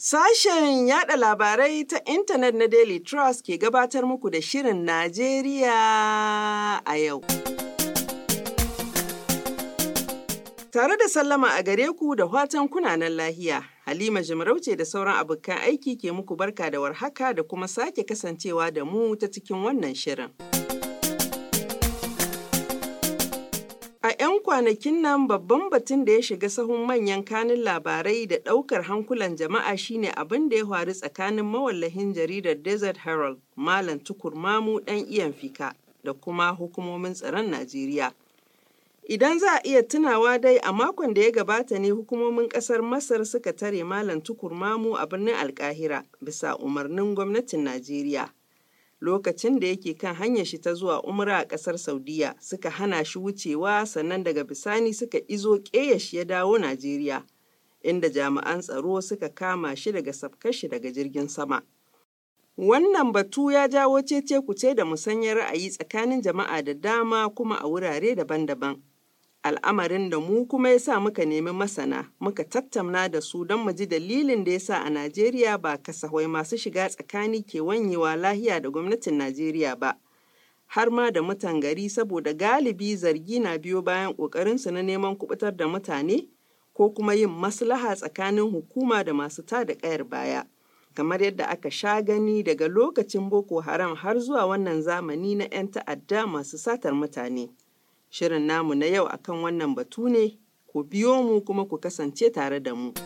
Sashen yada labarai ta intanet na Daily Trust ke gabatar muku da Shirin Najeriya a yau. Tare da sallama a gare ku da watan kunanan lahiya, Halima Jimarauce da sauran abokan aiki ke muku barka da warhaka da kuma sake kasancewa da mu ta cikin wannan shirin. A 'yan kwanakin nan babban batun da ya shiga sahun manyan kanin labarai da ɗaukar hankulan jama'a shine abin da ya faru tsakanin mawallahin jaridar Desert Herald, Malam Tukur Mamu ɗan iyan fika da kuma hukumomin tsaron Najeriya. Idan za a iya tunawa dai a makon da ya gabata ne hukumomin ƙasar Masar suka tare Malam Tukur Mamu a birnin Alkahira bisa umarnin gwamnatin Najeriya. lokacin da yake kan hanyar shi ta zuwa umra a ƙasar saudiya suka hana shi wucewa sannan daga bisani suka izo ƙeya shi ya dawo najeriya inda jami'an tsaro suka kama shi daga sabkar shi daga jirgin sama wannan batu ya jawo cece kuce da musanyar ra'ayi tsakanin jama'a da dama kuma a wurare daban-daban al'amarin da mu kuma ya sa muka nemi masana muka tattauna da su don mu ji dalilin da ya sa a Najeriya ba kasahwai masu shiga tsakani ke wanyewa lahiya da gwamnatin Najeriya ba. Har ma da mutan gari saboda galibi zargi na biyo bayan ƙoƙarinsu na neman kubutar da mutane ko kuma yin maslaha tsakanin hukuma da masu tada ƙayar baya. Kamar yadda aka sha gani daga lokacin Boko Haram har zuwa wannan zamani na 'yan ta'adda masu satar mutane. Shirin namu na yau akan wannan batu ne, ku biyo mu kuma ku kasance tare da mu.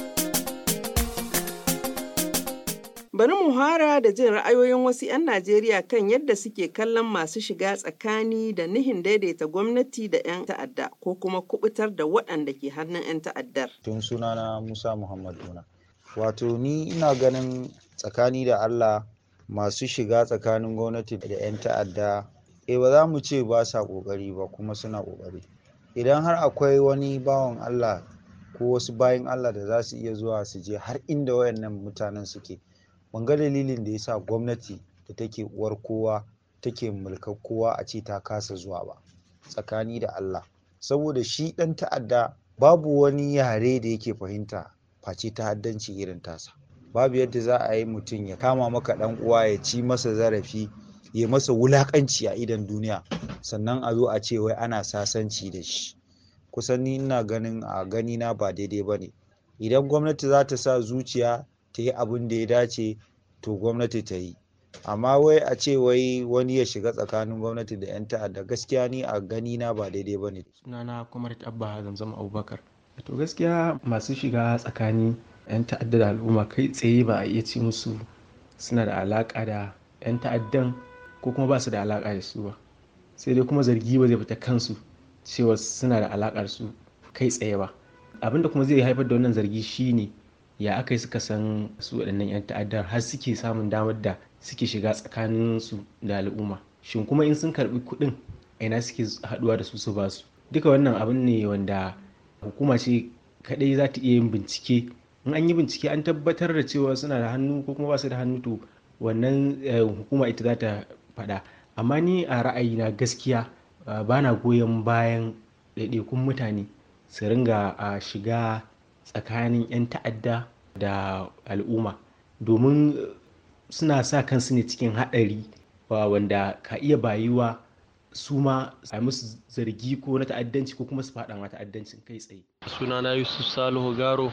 Bari mu hara da jin ra'ayoyin wasu 'yan Najeriya kan yadda suke kallon masu shiga tsakani da nihin daidaita gwamnati da 'yan ta'adda ko kuma kubutar da waɗanda ke hannun 'yan ta'addar. Tun sunana Musa Muhammad Una. Wato ni ina ganin tsakani da Allah masu shiga tsakanin gwamnati da 'yan ta'adda eh ba za mu ce ba sa ƙoƙari ba kuma suna ƙoƙari idan har akwai wani bawan Allah ko wasu bayan Allah da za su iya zuwa su je har inda wayannan mutanen suke ban ga dalilin da yasa gwamnati da take uwar kowa take mulkar kowa a ce ta kasa zuwa ba tsakani da Allah saboda shi ɗan ta'adda babu wani yare da yake fahimta face ta'addanci irin tasa babu yadda za a yi mutum ya kama maka ɗan uwa ya ci masa zarafi ya masa wulakanci a idon duniya sannan a zo a ce wai ana sasanci da shi kusan ni ina ganin a gani na ba daidai ba ne idan gwamnati za ta sa zuciya ta yi abin da ya dace to gwamnati ta yi amma wai a ce wai wani ya shiga tsakanin gwamnati da 'yan ta'adda gaskiya ni a gani na ba daidai ba ne sunana kuma abba zamzam abubakar to gaskiya masu shiga tsakani 'yan ta'adda da al'umma kai tsaye ba a iya ci musu suna da alaka da 'yan ta'addan ko kuma ba su da alaƙa da su ba sai dai kuma zargi ba zai fita kansu cewa suna da alaƙa da su kai tsaye ba abinda kuma zai haifar da wannan zargi shine ya aka yi suka san su waɗannan 'yan ta'addar har suke samun damar da suke shiga tsakanin su da al'umma shin kuma in sun karɓi kuɗin ina suke haɗuwa da su su ba su duka wannan abin ne wanda hukuma ce kaɗai za ta iya yin bincike in an yi bincike an tabbatar da cewa suna da hannu ko kuma ba su da hannu to wannan hukuma ita za ta faɗa amma ni a ra'ayina gaskiya ba na goyon bayan ɗaiɗaikun mutane su ringa shiga tsakanin 'yan ta'adda da al'umma domin suna sa kansu ne cikin haɗari wanda ka iya bayuwa su ma a musu zargi ko na ta'addanci ko kuma su faɗa ma ta'addancin kai tsaye sunana yusuf salihu garo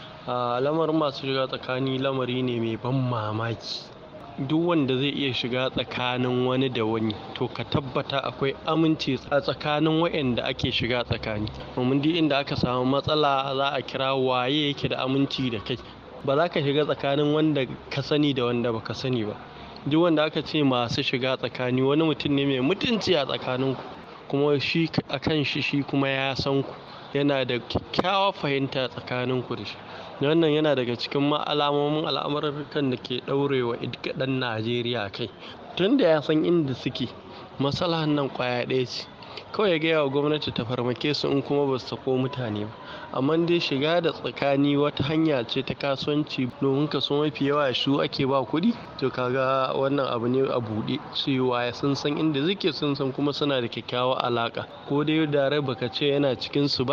a lamarin masu shiga tsakani lamari ne mai ban mamaki duk wanda zai iya shiga tsakanin wani da wani to ka tabbata akwai aminci a tsakanin waɗanda ake shiga tsakani domin duk inda aka samu matsala za a kira waye yake da aminci da kai ba za ka shiga tsakanin wanda ka sani da wanda baka sani ba duk wanda aka ce masu shiga tsakani wani mutum ne mai mutunci a tsakaninku kuma shi a kan shi shi kuma ya san ku yana da kyakkyawar fahimta tsakaninku da shi wannan yana daga cikin alamomin al'amurkan da ke ɗaurewa ɗan najeriya kai tun da ya san inda suke masalahan nan kwaya ɗaya ce kawai ya gaya wa gwamnati ta farmake su in kuma ba su sako mutane ba amma dai shiga da tsakani wata hanya ce ta kasuwanci domin kaso mafi yawa su ake ba kuɗi to kaga wannan abu ne a buɗe cewa sun san inda suke sun san kuma suna da kyakkyawar alaka ko dai da baka ce yana cikin su ba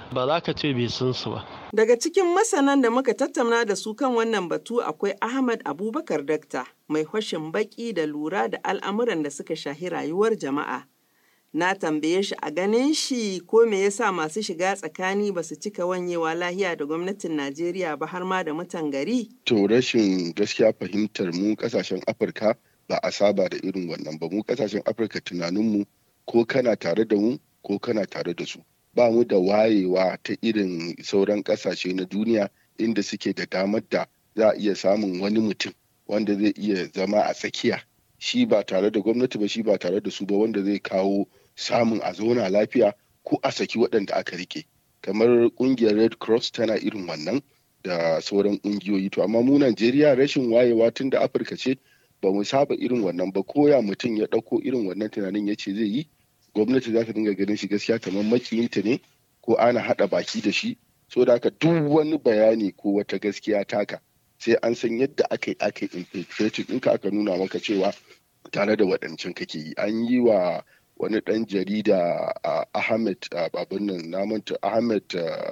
ba za ka ce bai san su ba. Daga cikin masanan da muka tattauna da su kan wannan batu akwai Ahmad Abubakar Dakta mai hwashin baki da lura da al'amuran da suka shahi rayuwar jama'a. Na tambaye shi a ganin shi ko me yasa masu shiga tsakani ba su cika wanyewa lahiya da gwamnatin Najeriya ba har ma da mutan gari? To rashin gaskiya fahimtar mu kasashen Afirka ba a saba da irin wannan ba mu kasashen Afirka tunaninmu ko kana tare da mu ko kana tare da su. ba mu da wayewa ta irin sauran kasashe na duniya inda suke da damar da za a iya samun wani mutum wanda zai iya zama a tsakiya shi ba tare da gwamnati ba shi ba tare da su ba wanda zai kawo samun a zauna lafiya ko a saki waɗanda aka rike kamar ƙungiyar red cross tana irin wannan da sauran ƙungiyoyi to amma mu najeriya rashin wayewa tun da afirka ce ba mu saba irin wannan ba koya mutum ya ɗauko irin wannan tunanin ya ce zai yi gwamnati za ta dinga ganin shi gaskiya kamar makiyinta ne ko ana haɗa baki da shi so da haka duk wani bayani ko wata gaskiya taka sai an san yadda aka yi aka yi infiltrating ɗinka aka nuna maka cewa tare da waɗancan kake yi an yi wa wani ɗan jarida ahmed babin nan namanta ahmed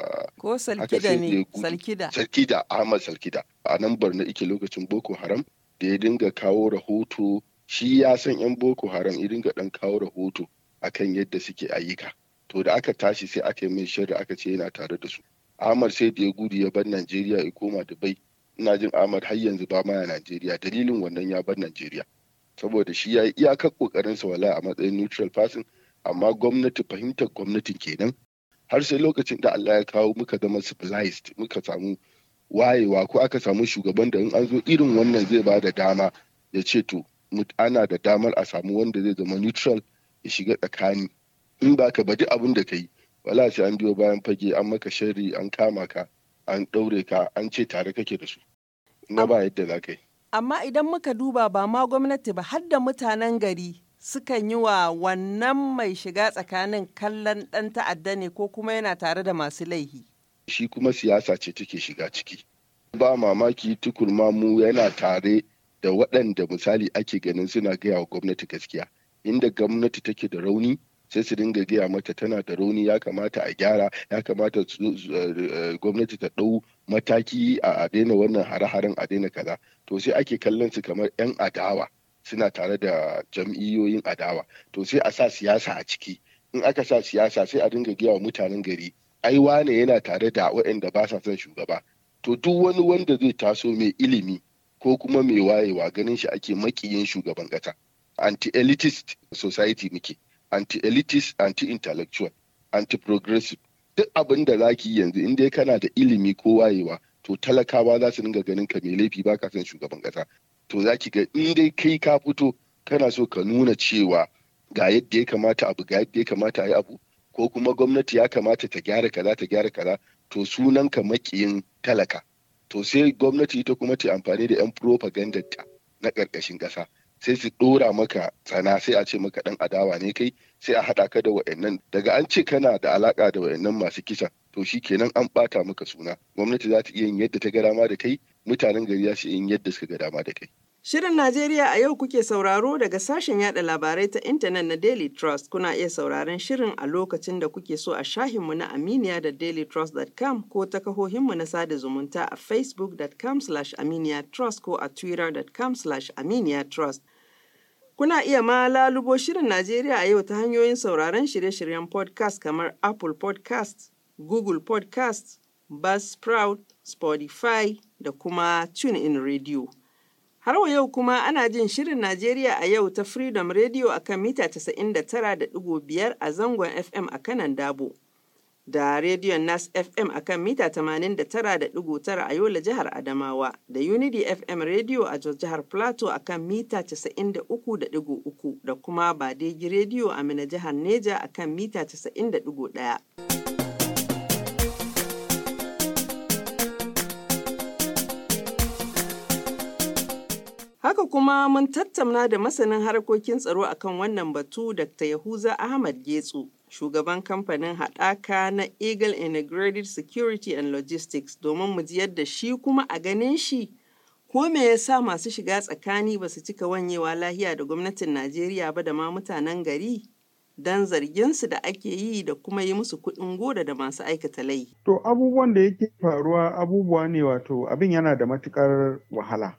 ko salkida ne salkida salkida ahmed salkida a nan barna ike lokacin boko haram da ya dinga kawo rahoto shi ya san yan boko haram ya dinga ɗan kawo rahoto akan yadda suke ayyuka to da aka tashi sai aka yi min shirri aka ce yana tare da su Ahmad sai da ya gudu ya bar Najeriya ya koma Dubai ina jin Ahmad har yanzu ba ma Najeriya dalilin wannan ya bar Najeriya saboda shi ya yi iyakar kokarin sa wala a matsayin neutral person amma gwamnati fahimtar gwamnatin kenan har sai lokacin da Allah ya kawo muka zama civilized muka samu wayewa ko aka samu shugaban da in an zo irin wannan zai ba da dama ya ce to ana da damar a samu wanda zai zama neutral ya shiga tsakani in ba ka baji abin da ka yi wala sai an biyo bayan fage an maka sharri an kama ka an ɗaure ka an ce tare kake da su na ba yadda za ka yi amma idan muka duba ba ma gwamnati ba har da mutanen gari sukan yi wa wannan mai shiga tsakanin kallon ɗan ta'adda ne ko kuma yana tare da masu laihi shi kuma siyasa ce take shiga ciki ba mamaki tukurma mu yana tare da waɗanda misali ake ganin suna gaya wa gwamnati gaskiya inda gwamnati take da rauni sai su dinga gaya mata tana da rauni ya kamata a gyara ya kamata gwamnati ta ɗau mataki a daina wannan hare-haren a daina kaza to sai ake kallon su kamar 'yan adawa suna tare da jam'iyyoyin adawa to sai a sa siyasa a ciki in aka sa siyasa sai a dinga gaya wa mutanen gari ai wane yana tare da waɗanda ba sa son shugaba to duk wani wanda zai taso mai ilimi ko kuma mai wayewa ganin shi ake makiyin shugaban ƙasa anti-elitist society muke anti-elitist anti-intellectual anti-progressive duk abin da za ki yanzu in dai kana da ilimi ko wayewa to talakawa za su dinga ganin ka mai laifi ba ka son shugaban kasa to za ki ga in dai kai ka fito kana so ka nuna cewa ga yadda ya kamata abu ga yadda ya kamata a yi abu ko kuma gwamnati ya kamata ta gyara kaza ta gyara kaza to sunan ka makiyin talaka to sai gwamnati ita kuma ta amfani da yan propaganda ta na ƙarƙashin ƙasa sai su ɗora maka tsana sai a ce maka ɗan adawa ne kai sai a haɗa ka da wa'annan daga an ce kana da alaƙa da wa'annan masu kisa to shi kenan an ɓata maka suna gwamnati za ta iya yin yadda ta ga dama da kai mutanen gari za su yin yadda suka ga dama da kai. Shirin Najeriya a yau kuke sauraro daga sashen yada labarai ta intanet na Daily Trust. Kuna iya sauraron shirin a lokacin da kuke so a shahinmu na Aminiya da dailytrust.com ko ta kahohinmu na sada zumunta a facebook.com slash aminiyatrust ko a twitter.com slash aminiyatrust. Kuna iya ma lalubo shirin Najeriya a yau ta hanyoyin sauraron shirye-shiryen podcast kamar Apple podcast, Google podcast, Buzzsprout, Spotify da kuma TuneIn Radio. Har wa yau kuma ana jin shirin Najeriya a yau ta Freedom Radio a kan mita 99.5 a zangon FM a kanan Dabo. Da rediyon Nas FM a kan mita 89.9 a Yola jihar Adamawa. Da Unity FM Radio a Jos jihar Plateau a kan mita 93.3 da kuma Badegi Radio a Mina jihar Neja a kan mita 90.1. Haka kuma mun tattauna da masanin harkokin tsaro akan wannan batu Dr. Yahuza Ahmad Getsu, shugaban kamfanin haɗaka na Eagle Integrated Security and Logistics domin mu ji yadda shi kuma a ganin shi ko me yasa masu shiga tsakani ba su cika wanyewa lahiya da gwamnatin Najeriya ba da ma mutanen gari? don zarginsu da ake yi da kuma yi musu kuɗin gora da masu aikata laifi. To abubuwan da yake faruwa abubuwa ne wato abin yana da matukar wahala.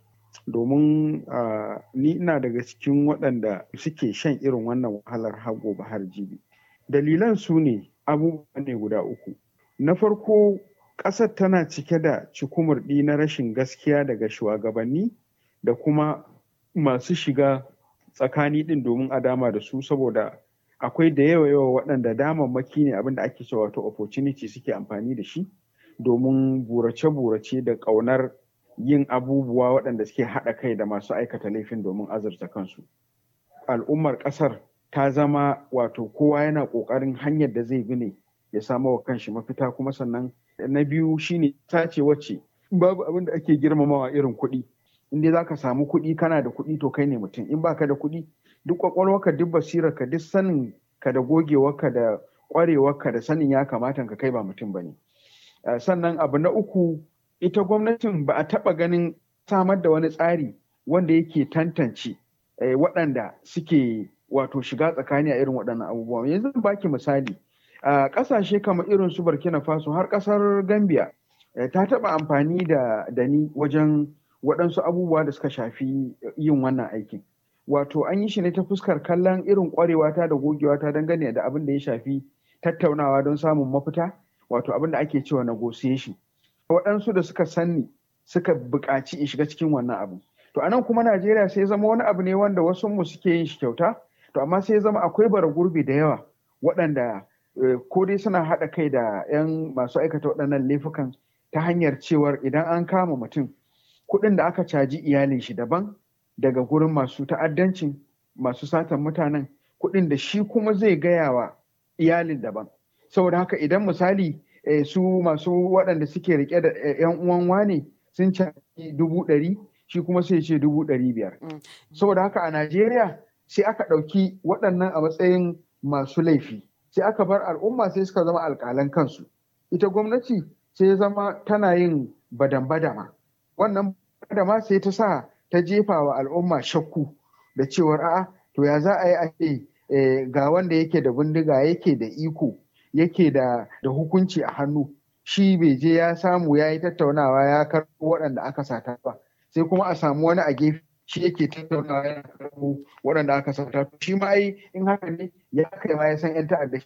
Domin uh, ni ina daga cikin waɗanda suke shan irin wannan wahalar har gobe har jibi. Dalilan su ne abubuwa ne guda uku. Na farko ƙasar tana cike da cikumurɗi na rashin gaskiya daga shugabanni da kuma masu shiga tsakani ɗin domin a dama da su saboda akwai da yawa yawa waɗanda damammaki ne abinda ake cewa wato opportunity suke amfani da shi domin burace-burace da ƙaunar yin abubuwa waɗanda suke haɗa kai da masu aikata laifin domin azurta kansu. Al'ummar ƙasar ta zama wato kowa yana ƙoƙarin hanyar da zai bi ne ya samu wa kanshi mafita kuma sannan na biyu shine tace wacce babu abin da ake girmamawa irin kuɗi. In dai za ka samu kuɗi kana da kuɗi to kai ne mutum in baka da kuɗi duk kwakwalwarka duk basirarka duk sanin ka da gogewarka da kwarewarka da sanin ya kamata ka kai ba mutum ba ne. Sannan abu na uku ita gwamnatin ba a taɓa ganin samar da wani tsari wanda yake tantance waɗanda suke wato shiga tsakani a irin waɗannan abubuwa. Yanzu zan baki misali a ƙasashe kamar irin su Burkina Faso har ƙasar Gambia ta taɓa amfani da ni wajen waɗansu abubuwa da suka shafi yin wannan aikin. wato an yi shi ne ta fuskar kallon irin kwarewata da gogewata dangane da abin da ya shafi tattaunawa don samun mafita wato abin da ake cewa negotiation waɗansu da suka sanni suka buƙaci in shiga cikin wannan abu to anan kuma najeriya sai zama wani abu ne wanda wasu mu suke yin shi kyauta to amma sai zama akwai bara gurbi da yawa waɗanda ko dai suna haɗa kai da 'yan masu aikata waɗannan laifukan ta hanyar cewar idan an kama mutum kuɗin da aka caji iyalin shi daban daga gurin masu ta'addancin masu satan mutanen kuɗin da shi kuma zai gaya wa iyalin daban saboda haka idan misali su masu waɗanda suke rike da yan uwan wane sun caji dubu ɗari shi kuma sai ce dubu ɗari biyar saboda haka a najeriya sai aka ɗauki waɗannan a matsayin masu laifi sai aka bar al'umma sai suka zama alƙalan kansu ita gwamnati sai zama tana yin badan-badama wannan badama sai ta sa ta jefa wa al'umma shakku da cewar a'a to ya za a yi ake ga wanda yake da bindiga yake da iko yake da da hukunci a hannu shi bai je ya samu ya yi tattaunawa ya karɓo waɗanda aka sata ba sai kuma a samu wani a gefe shi yake tattaunawa ya karɓo waɗanda aka sata shi ma ai in haka ne ya kai ma ya san yan ta'adda shi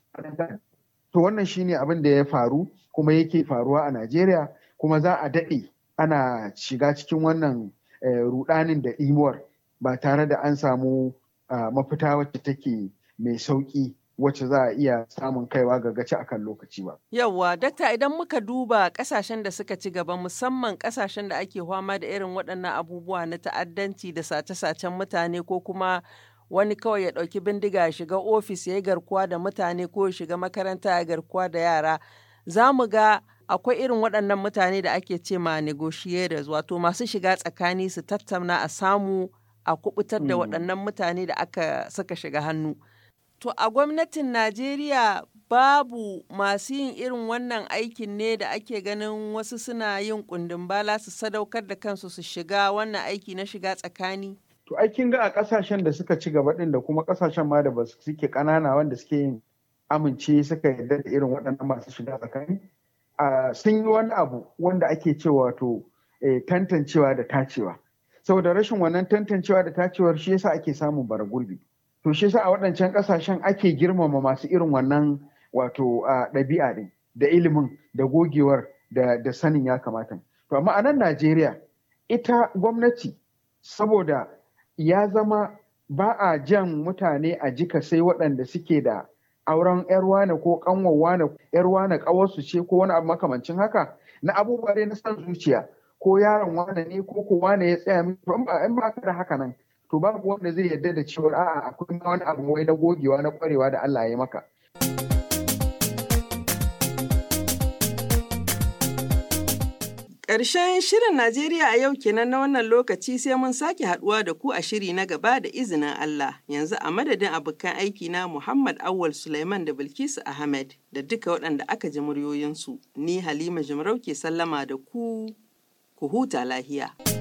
to wannan shine abin da ya faru kuma yake faruwa a Najeriya kuma za a daɗe ana shiga cikin wannan rudanin da imuwar ba tare da an samu mafita wacce take mai sauki wacce za a iya samun kaiwa ga gaci akan lokaci ba. Yawwa, dakta idan muka duba kasashen da suka ci gaba musamman kasashen da ake fama da irin waɗannan abubuwa na ta'addanci da sace-sacen mutane ko kuma wani kawai ya ɗauki bindiga ya shiga ofis ya yi garkuwa da mutane ko ya shiga makaranta ya garkuwa da yara. Za mu ga akwai irin waɗannan mutane da ake ce ma negotiators wato masu shiga tsakani su tattauna a samu a kubutar da waɗannan mutane da aka saka shiga hannu. To a gwamnatin Najeriya babu masu yin irin wannan aikin ne da ake ganin wasu suna yin kundin bala su sadaukar da kansu su shiga wannan aiki na shiga tsakani. To aikin ga a ƙasashen da suka ci gaba ɗin da kuma ƙasashen ma da ba suke ƙanana wanda suke yin amince suka yarda da irin waɗannan masu shiga tsakani. sun yi wani abu wanda ake cewa to tantancewa da tacewa saboda rashin wannan tantancewa da tacewar shi yasa ake samun bara gurbi to shi yasa a waɗancan ƙasashen ake girmama masu irin wannan wato ɗabi'a ɗin da ilimin da gogewar da sanin ya kamata to amma a nan Najeriya ita gwamnati saboda ya zama ba a jan mutane a jika sai waɗanda suke da auren yar wane ko kanwar wane yar wane kawarsu ce ko wani abu makamancin haka na abubuwa dai na san zuciya ko yaron wane ne ko ko wane ya tsaya min in ba ka da haka nan to babu wanda zai yarda da cewa a'a akwai wani abu wai na gogewa na kwarewa da Allah ya maka Ƙarshen shirin Najeriya a yau kenan na wannan lokaci sai mun sake haɗuwa da ku a shiri na gaba da izinin Allah. Yanzu a madadin abokan aiki na Muhammad Awal Suleiman da Bilkisu Ahmed da duka waɗanda aka ji muryoyinsu. Ni Halima Jimarau ke sallama da ku, ku huta lahiya.